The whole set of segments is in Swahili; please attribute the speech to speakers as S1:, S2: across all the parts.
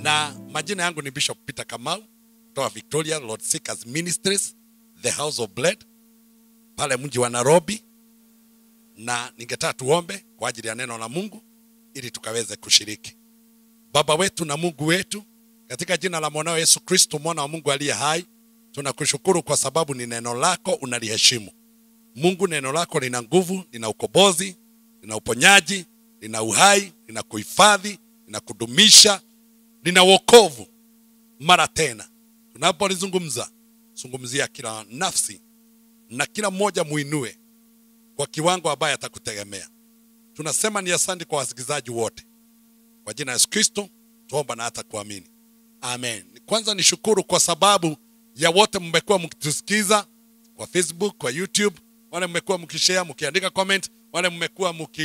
S1: na majina yangu ni bishop peter kamau kutoka victoria lord seekers ministries the house of blood pale mji wa nairobi na ningetaka tuombe kwa ajili ya neno la mungu ili tukaweze kushiriki baba wetu na mungu wetu katika jina la mwanao yesu kristo mwana wa mungu aliye hai tunakushukuru kwa sababu ni neno lako unaliheshimu mungu neno lako lina nguvu lina ukombozi lina uponyaji lina uhai lina kuhifadhi lina kudumisha lina wokovu mara tena tunapolizungumza zungumzia kila nafsi na kila mmoja muinue kwa kiwango ambaye atakutegemea tunasema ni asante kwa wasikilizaji wote kwa jina la yesu kristo tuomba na hata kuamini amen kwanza nishukuru kwa sababu ya wote mmekuwa mkitusikiza kwa facebook kwa youtube wale mmekuwa mkishare mkiandika comment wale mmekuwa mki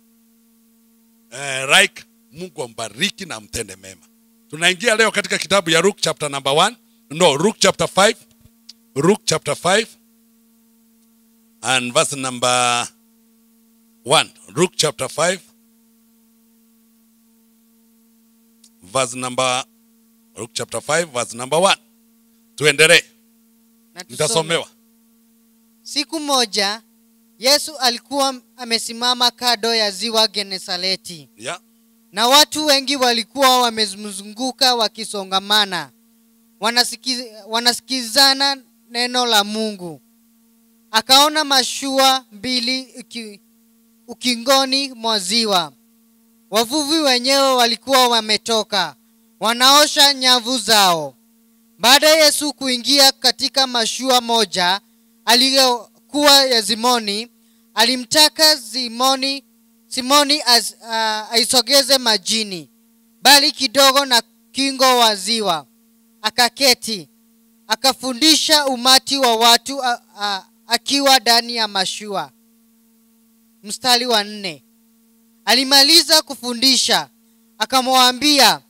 S1: eh, like mungu ambariki na mtende mema tunaingia leo katika kitabu ya Luke chapter number 1 no Luke chapter 5 Luke chapter 5 and verse number 1 Luke chapter 5 verse number Luke chapter 5 verse number 1 tuendelee
S2: Na tusome.
S1: nitasomewa
S2: Siku moja Yesu alikuwa amesimama kando ya ziwa Genesareti,
S1: yeah.
S2: na watu wengi walikuwa wamemzunguka wakisongamana, wanasiki, wanasikizana neno la Mungu. Akaona mashua mbili uki, ukingoni mwa ziwa. Wavuvi wenyewe walikuwa wametoka wanaosha nyavu zao. Baada ya Yesu kuingia katika mashua moja aliyokuwa ya Simoni, alimtaka Simoni Simoni as, uh, aisogeze majini bali kidogo na kingo wa ziwa. Akaketi akafundisha umati wa watu uh, uh, akiwa ndani ya mashua. Mstari wa nne. Alimaliza kufundisha akamwambia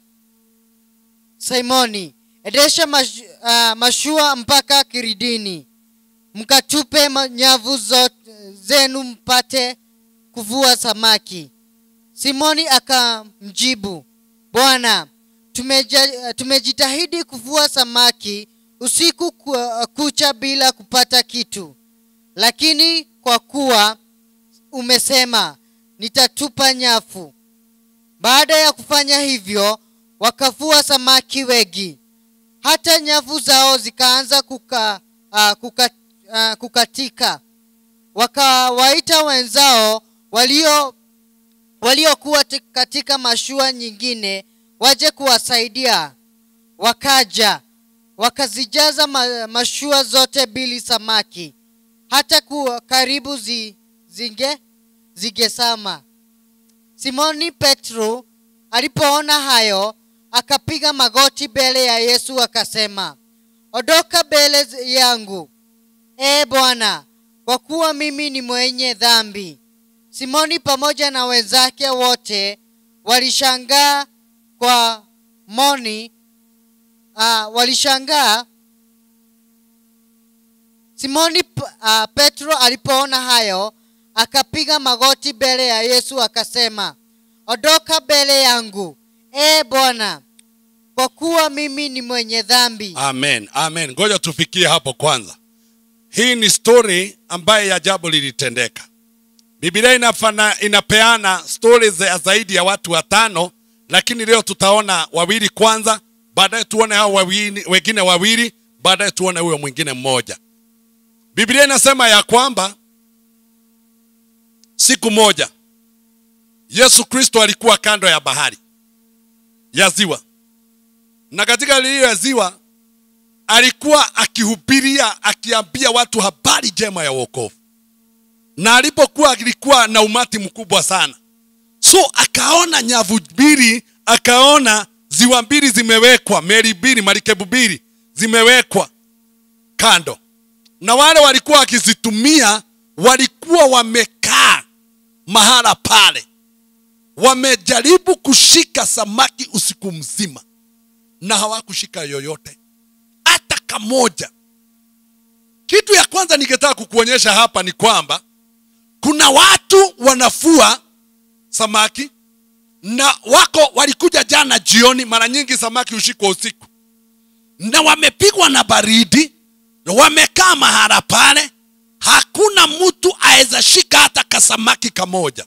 S2: Simoni, endesha mash, uh, mashua mpaka kiridini, mkatupe ma- nyavu zote zenu mpate kuvua samaki. Simoni akamjibu, Bwana, tumeja, tumejitahidi kuvua samaki usiku ku- kucha bila kupata kitu, lakini kwa kuwa umesema nitatupa nyavu. Baada ya kufanya hivyo, wakavua samaki wengi, hata nyavu zao zikaanza kuka, uh, kuka, uh, kukatika. Wakawaita wenzao walio waliokuwa ti- katika mashua nyingine waje kuwasaidia. Wakaja wakazijaza ma, mashua zote mbili samaki, hata ku, karibu zi, zinge zigesama. Simoni Petro alipoona hayo akapiga magoti mbele ya Yesu akasema, ondoka mbele z- yangu, ee Bwana, kwa kuwa mimi ni mwenye dhambi. Simoni pamoja na wenzake wote walishangaa kwa moni uh, walishangaa Simoni uh, Petro alipoona hayo akapiga magoti mbele ya Yesu akasema, ondoka mbele yangu, ee Bwana, kwa kuwa mimi ni mwenye dhambi.
S1: amen amen ngoja tufikie hapo kwanza hii ni story ambaye ya jambo lilitendeka biblia inafana, inapeana stori za zaidi ya watu watano lakini leo tutaona wawili kwanza baadaye tuone hao wawili, wengine wawili baadaye tuone huyo mwingine mmoja biblia inasema ya kwamba siku moja yesu kristo alikuwa kando ya bahari ya ziwa na katika lile ziwa alikuwa akihubiria akiambia watu habari njema ya wokovu na alipokuwa alikuwa na umati mkubwa sana so akaona nyavu mbili akaona ziwa mbili zimewekwa meli mbili marikebu mbili zimewekwa kando na wale walikuwa wakizitumia walikuwa wamekaa mahala pale wamejaribu kushika samaki usiku mzima na hawakushika yoyote hata kamoja kitu ya kwanza ningetaka kukuonyesha hapa ni kwamba kuna watu wanafua samaki na wako walikuja jana jioni mara nyingi samaki ushikwa usiku na wamepigwa na baridi wamekaa mahala pale hakuna mtu aweza shika hata kasamaki kamoja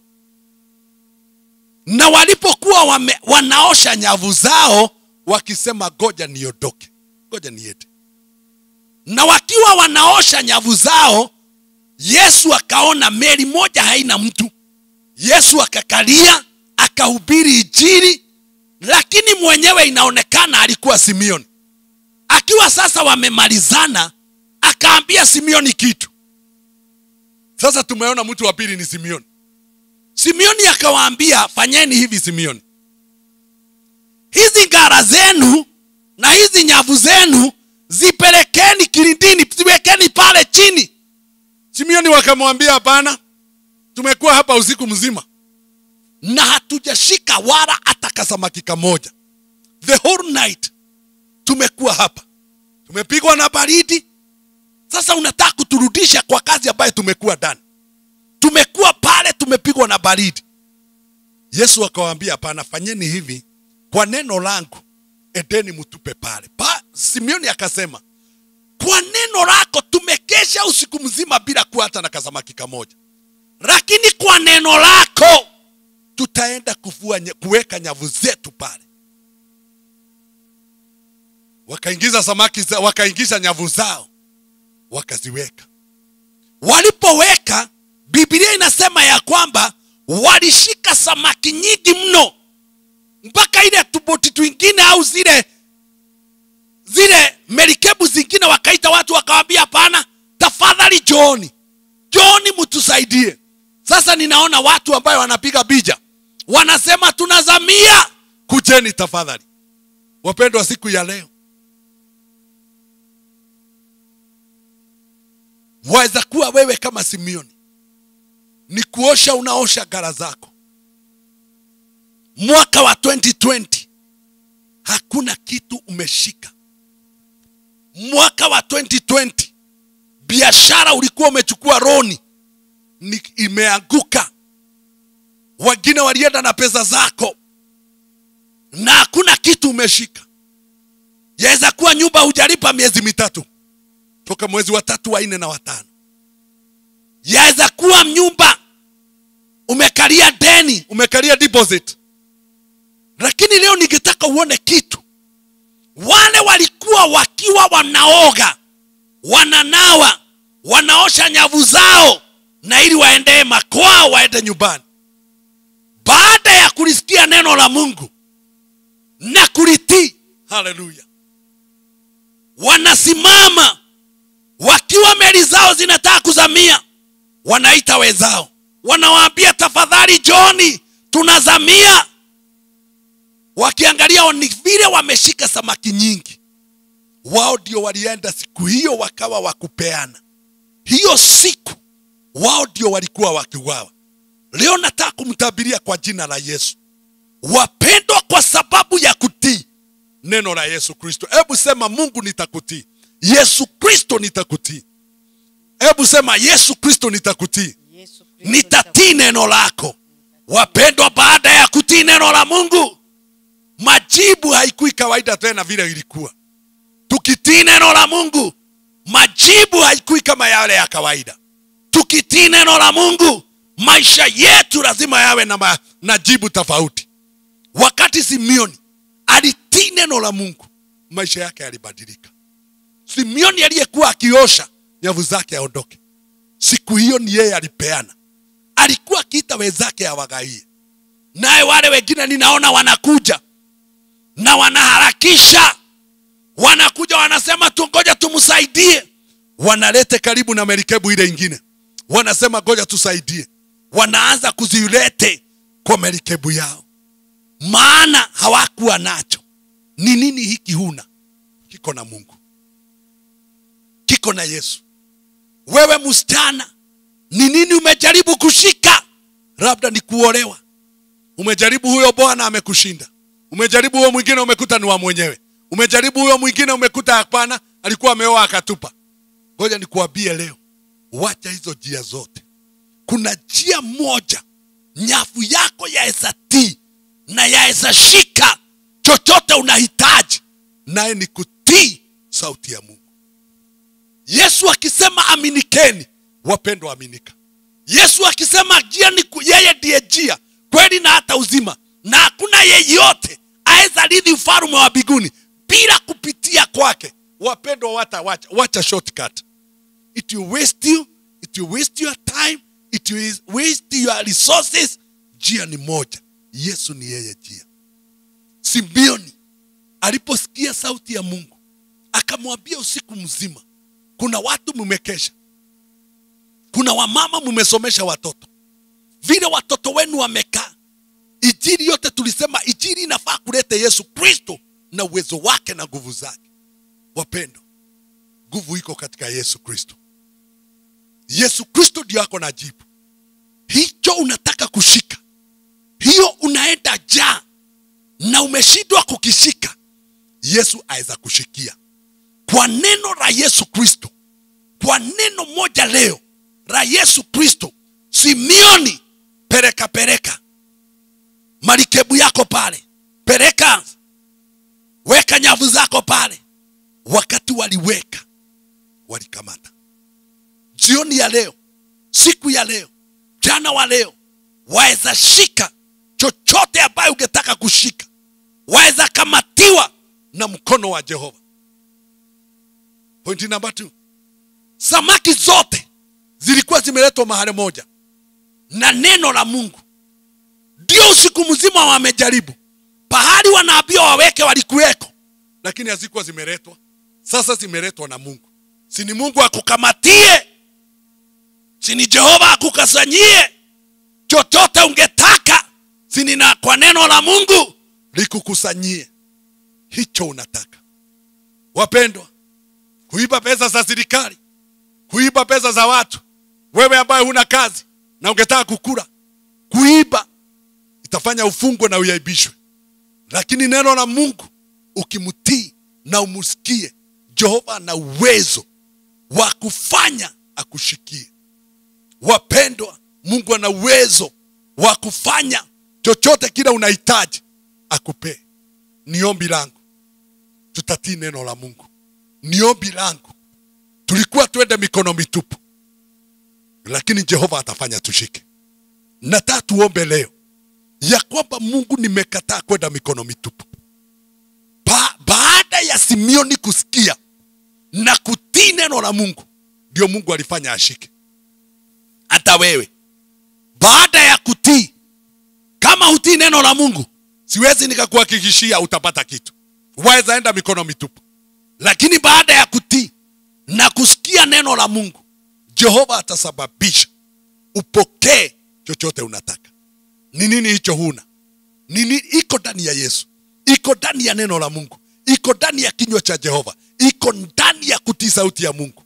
S1: na walipokuwa wame, wanaosha nyavu zao wakisema goja niondoke goja niende na wakiwa wanaosha nyavu zao yesu akaona meli moja haina mtu yesu akakalia akahubiri ijiri lakini mwenyewe inaonekana alikuwa simeoni akiwa sasa wamemalizana akaambia simeoni kitu sasa tumeona mtu wa pili ni simeoni simeoni akawaambia fanyeni hivi simeoni hizi ngara zenu na hizi nyavu zenu zipelekeni kilindini ziwekeni pale chini simeoni wakamwambia hapana tumekuwa hapa usiku mzima na hatujashika wala hata kasamaki kamoja the whole night tumekuwa hapa tumepigwa na baridi sasa unataka kuturudisha kwa kazi ambayo tumekuwa ndani tumekuwa pale tumepigwa na baridi yesu akawaambia hapana fanyeni hivi kwa neno langu endeni mtupe pale pa, simeoni akasema kwa neno lako tumekesha usiku mzima bila kuwa hata na kasamaki kamoja lakini kwa neno lako tutaenda kuvua nye- kuweka nyavu zetu pale wakaingiza samaki za, wakaingiza nyavu zao wakaziweka walipoweka biblia inasema ya kwamba walishika samaki nyingi mno mpaka ile tuboti twingine au zile zile merikebu zingine wakaita watu wakawambia hapana tafadhali jooni jooni mtusaidie sasa ninaona watu ambayo wanapiga bija wanasema tunazamia kujeni tafadhali wapendwa siku ya leo waweza kuwa wewe kama simeoni ni kuosha unaosha gara zako mwaka wa 2020 hakuna kitu umeshika mwaka wa 2020 biashara ulikuwa umechukua roni ni imeanguka wengine walienda na pesa zako na hakuna kitu umeshika yaweza kuwa nyumba hujalipa miezi mitatu toka mwezi wa tatu wa nne na watano yaweza kuwa nyumba umekalia deni umekalia deposit lakini leo ningetaka uone kitu wale walikuwa wakiwa wanaoga wananawa wanaosha nyavu zao na ili waendee makwao waende nyumbani baada ya kulisikia neno la mungu na kulitii haleluya wanasimama wakiwa meli zao zinataka kuzamia wanaita wenzao wanawaambia tafadhali joni tunazamia wakiangalia ni vile wameshika samaki nyingi wao ndio walienda siku hiyo wakawa wakupeana hiyo siku wao ndio walikuwa wakiuawa leo nataka kumtabiria kwa jina la yesu wapendwa kwa sababu ya kutii neno la yesu kristo hebu sema mungu nitakutii yesu kristo nitakutii hebu sema yesu kristo nitakutii
S2: Yesu Kristo
S1: nitatii neno lako wapendwa baada ya kutii neno la mungu majibu haikui kawaida tena vile ilikuwa tukitii neno la mungu majibu haikui kama yale ya kawaida tukitii neno la mungu maisha yetu lazima yawe na, ma, na jibu tofauti wakati simeoni alitii neno la mungu maisha yake yalibadilika simeoni aliyekuwa akiosha nyavu zake aondoke siku hiyo ni yeye alipeana alikuwa akiita wenzake awagaie naye wale wengine ninaona wanakuja na wanaharakisha wanakuja wanasema tungoja tumsaidie wanalete karibu na merikebu ile ingine wanasema ngoja tusaidie wanaanza kuzilete kwa merikebu yao maana hawakuwa nacho ni nini hiki huna kiko na mungu kiko na yesu wewe msichana ni nini umejaribu kushika labda ni kuolewa umejaribu huyo bwana amekushinda umejaribu huyo mwingine umekuta ni wa mwenyewe umejaribu huyo mwingine umekuta hapana alikuwa ameoa akatupa ngoja nikuambie leo wacha hizo njia zote kuna njia moja nyavu yako ya esatii na yaweza shika chochote unahitaji naye ni kutii sauti ya mungu yesu akisema aminikeni wapendwa aminika yesu akisema njia ni ku- yeye ndiye njia kweli na hata uzima na hakuna yeyote aweza rithi ufalme wa mbinguni bila kupitia kwake wapendwa wata wacha, wacha shortcut it will waste you it will waste your time it will waste your resources njia ni moja yesu ni yeye njia simbioni aliposikia sauti ya mungu akamwambia usiku mzima kuna watu mmekesha kuna wamama mmesomesha watoto vile watoto wenu wamekaa ijiri yote tulisema ijiri inafaa kuleta yesu kristo na uwezo wake na nguvu zake wapendo nguvu iko katika yesu kristo yesu kristo ndio ako na jibu hicho unataka kushika hiyo unaenda jaa na umeshindwa kukishika yesu aweza kushikia kwa neno la yesu kristo kwa neno moja leo la yesu kristo simioni pereka pereka marikebu yako pale pereka weka nyavu zako pale wakati waliweka walikamata jioni ya leo siku ya leo jana wa leo waweza shika chochote ambayo ungetaka kushika waweza kamatiwa na mkono wa jehova pointi namba t samaki zote zilikuwa zimeletwa mahali moja na neno la mungu ndio usiku mzima wamejaribu pahali wanaambiwa waweke walikuweko lakini hazikuwa zimeletwa sasa zimeletwa na mungu si ni mungu akukamatie si ni jehova akukasanyie chochote ungetaka si ni na kwa neno la mungu likukusanyie hicho unataka wapendwa kuiba pesa za serikali kuiba pesa za watu wewe ambaye huna kazi na ungetaka kukula kuiba itafanya ufungwe na uyaibishwe lakini neno la mungu ukimtii na umusikie jehova ana uwezo wa kufanya akushikie wapendwa mungu ana uwezo wa kufanya chochote kile unahitaji akupee ni ombi langu tutatii neno la mungu ni ombi langu tulikuwa twende mikono mitupu lakini jehova atafanya tushike nataka tuombe leo ya kwamba mungu nimekataa kwenda mikono mitupu ba baada ya simioni kusikia na kutii neno la mungu ndio mungu alifanya ashike hata wewe baada ya kutii kama hutii neno la mungu siwezi nikakuhakikishia utapata kitu waweza enda mikono mitupu lakini baada ya kutii na kusikia neno la mungu jehova atasababisha upokee chochote unataka ni nini hicho huna nini iko ndani ya yesu iko ndani ya neno la mungu iko ndani ya kinywa cha jehova iko ndani ya kutii sauti ya mungu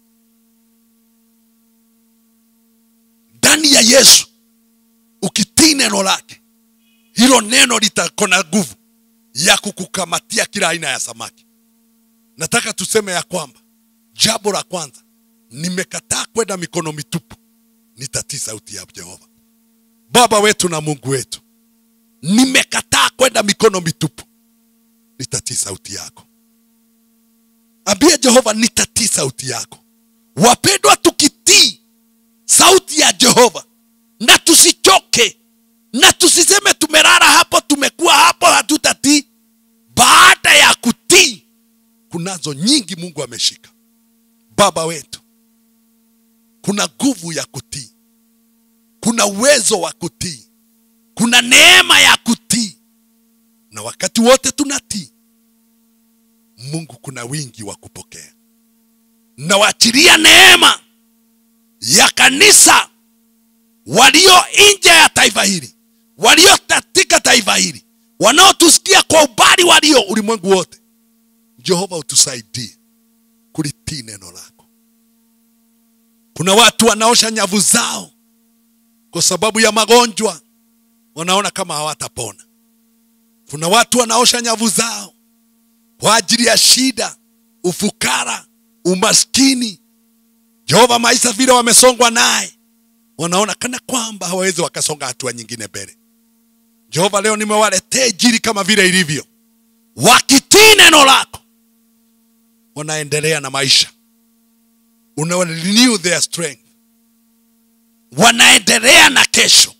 S1: ndani ya yesu ukitii neno lake hilo neno litako na nguvu ya kukukamatia kila aina ya samaki nataka tuseme ya kwamba jambo la kwanza nimekataa kwenda mikono mitupu nitatii sauti ya jehova baba wetu na mungu wetu nimekataa kwenda mikono mitupu nitatii sauti yako ambia jehova nitatii sauti yako wapendwa tukitii sauti ya jehova na tusichoke na tusiseme tumelala hapo tumekuwa hapo hatutatii baada ya kutii kunazo nyingi mungu ameshika baba wetu kuna nguvu ya kutii kuna uwezo wa kutii kuna neema ya kutii na wakati wote tunatii mungu kuna wingi wa kupokea nawachilia neema ya kanisa walio nje ya taifa hili walio katika taifa hili wanaotusikia kwa ubali walio ulimwengu wote jehova utusaidie kulitii neno lako kuna watu wanaosha nyavu zao kwa sababu ya magonjwa wanaona kama hawatapona kuna watu wanaosha nyavu zao kwa ajili ya shida ufukara umaskini jehova maisha vile wamesongwa naye wanaona kana kwamba hawawezi wakasonga hatua nyingine mbele jehova leo nimewaletea injili kama vile ilivyo wakitii neno lako wanaendelea na maisha una renew their strength wanaendelea na kesho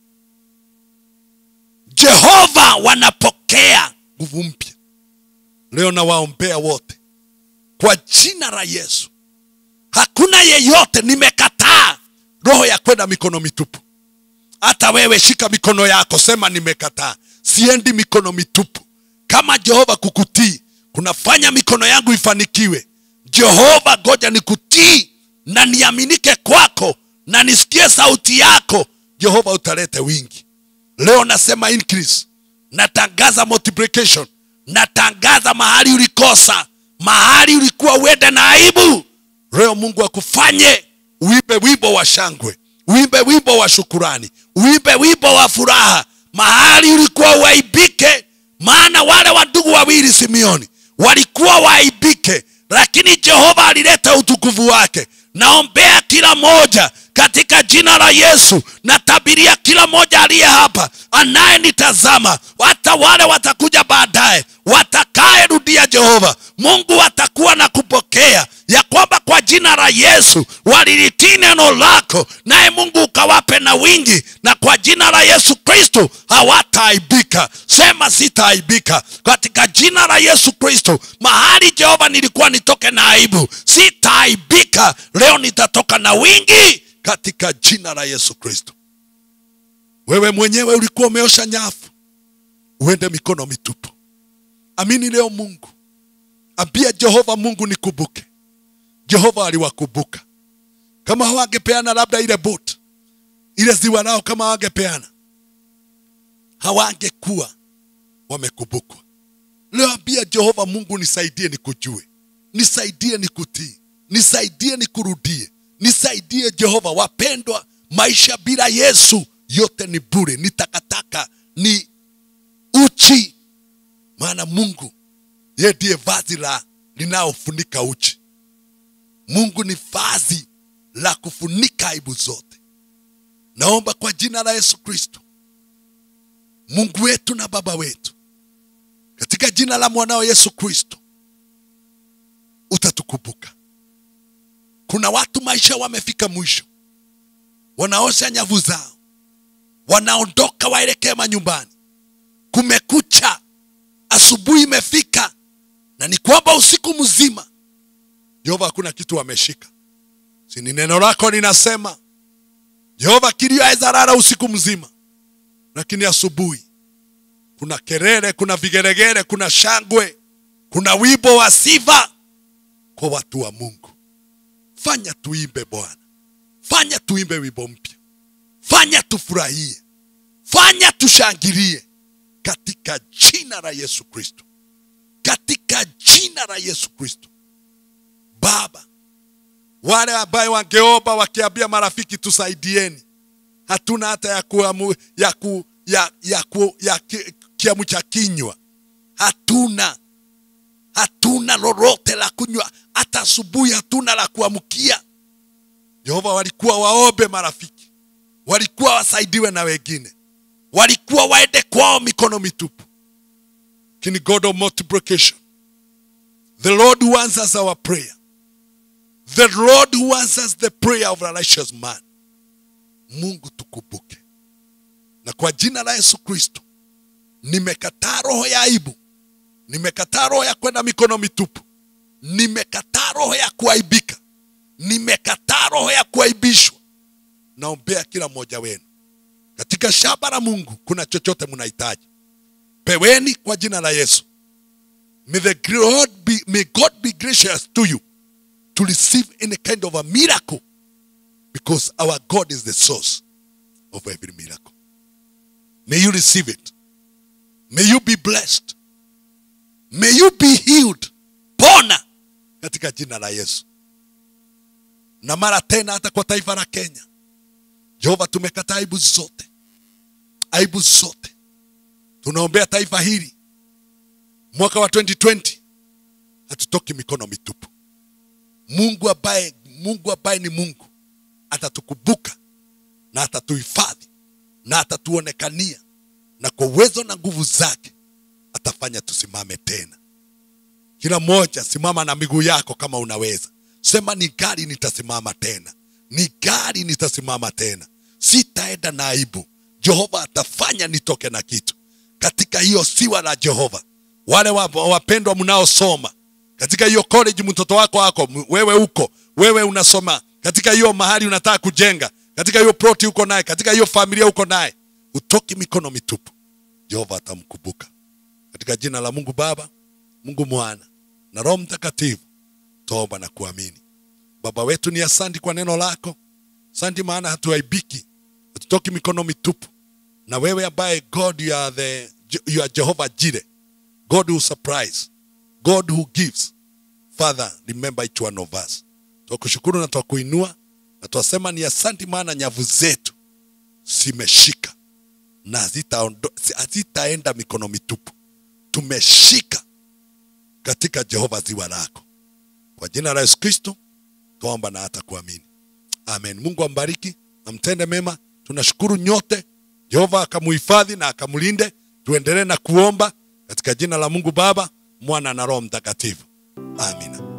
S1: jehova wanapokea nguvu mpya leo nawaombea wote kwa jina la yesu hakuna yeyote nimekataa roho ya kwenda mikono mitupu hata wewe shika mikono yako sema nimekataa siendi mikono mitupu kama jehova kukutii kunafanya mikono yangu ifanikiwe jehova goja nikutii na niaminike kwako na nisikie sauti yako jehova utalete wingi leo nasema increase natangaza multiplication natangaza mahali ulikosa mahali ulikuwa uende na aibu leo mungu akufanye uimbe wimbo wa shangwe uimbe wimbo wa shukurani uimbe wimbo wa furaha mahali ulikuwa uaibike maana wale wandugu wawili simeoni walikuwa waaibike lakini jehova alileta utukufu wake naombea kila moja katika jina la yesu natabiria kila moja aliye hapa anayenitazama hata wale watakuja baadaye watakayerudia jehova mungu atakuwa na kupokea ya kwamba kwa jina la yesu walilitii neno lako naye mungu ukawape na wingi na kwa jina la yesu kristo hawataaibika sema sitaaibika katika jina la yesu kristo mahali jehova nilikuwa nitoke na aibu sitaaibika leo nitatoka na wingi katika jina la yesu kristo wewe mwenyewe ulikuwa umeosha nyafu uende mikono mitupu amini leo mungu ambia jehova mungu nikumbuke jehova aliwakumbuka kama hawangepeana labda ile boat ile ziwa lao kama hawangepeana hawangekuwa wamekumbukwa leo ambia jehova mungu nisaidie nikujue nisaidie nikutii nisaidie nikurudie nisaidie jehova wapendwa maisha bila yesu yote ni bure ni takataka ni uchi maana mungu ye ndiye vazi la linaofunika uchi mungu ni vazi la kufunika aibu zote naomba kwa jina la yesu kristo mungu wetu na baba wetu katika jina la mwanao yesu kristo utatukumbuka kuna watu maisha wamefika mwisho wanaosha nyavu zao wanaondoka waelekee manyumbani kumekucha asubuhi imefika na ni kwamba usiku mzima jehova hakuna kitu wameshika si ni neno lako linasema jehova kilio awezalala usiku mzima lakini asubuhi kuna kelele kuna vigeregere kuna shangwe kuna wimbo wa sifa kwa watu wa mungu fanya tuimbe bwana fanya tuimbe wimbo mpya fanya tufurahie fanya tushangilie katika jina la yesu kristo katika jina la yesu kristo baba wale ambaye wangeomba wakiambia marafiki tusaidieni hatuna hata ya kuamu, ya ku, ya, ya, ku, ya ki, kiamu cha kinywa hatuna hatuna lolote la kunywa hata asubuhi hatuna la kuamkia jehova walikuwa waombe marafiki walikuwa wasaidiwe na wengine walikuwa waende kwao mikono mitupu lakini god of multiplication the lord who answers our prayer the lord who answers the prayer of a righteous man mungu tukumbuke na kwa jina la yesu kristo nimekataa roho ya aibu nimekataa roho ya kwenda mikono mitupu nimekataa roho ya kuaibika nimekataa roho ya kuaibishwa naombea kila mmoja wenu katika shamba la mungu kuna chochote mnahitaji peweni kwa jina la yesu may, the God be, may god be gracious to you to receive any kind of a miracle because our god is the source of every miracle may you receive it may you be blessed may you be healed pona katika jina la yesu na mara tena hata kwa taifa la kenya jehova tumekataa aibu zote aibu zote tunaombea taifa hili mwaka wa 2020 hatutoki mikono mitupu mungu ambaye mungu ambaye ni mungu atatukumbuka na atatuhifadhi na atatuonekania na kwa uwezo na nguvu zake atafanya tusimame tena kila mmoja simama na miguu yako kama unaweza sema ni gari nitasimama tena ni gari nitasimama tena sitaenda na aibu jehova atafanya nitoke na kitu katika hiyo siwa la jehova wale wa- wapendwa mnaosoma katika hiyo college mtoto wako wako m- wewe uko wewe unasoma katika hiyo mahali unataka kujenga katika hiyo ploti uko naye katika hiyo familia uko naye utoki mikono mitupu jehova atamkumbuka katika jina la mungu baba mungu mwana na roho mtakatifu toba na kuamini baba wetu ni asandi kwa neno lako asandi maana hatuaibiki hatutoki mikono mitupu na wewe ambaye god you are, the, you are jehovah jire god who surprise god who gives father remember each one of us twakushukuru na twakuinua na twasema ni asanti maana nyavu zetu zimeshika na hazitaondo- hazitaenda mikono mitupu tumeshika katika jehova ziwa lako kwa jina la yesu kristo twaomba na hata kuamini amen mungu ambariki na mtende mema tunashukuru nyote jehova akamuhifadhi na akamlinde tuendelee na kuomba katika jina la mungu baba mwana na roho mtakatifu amina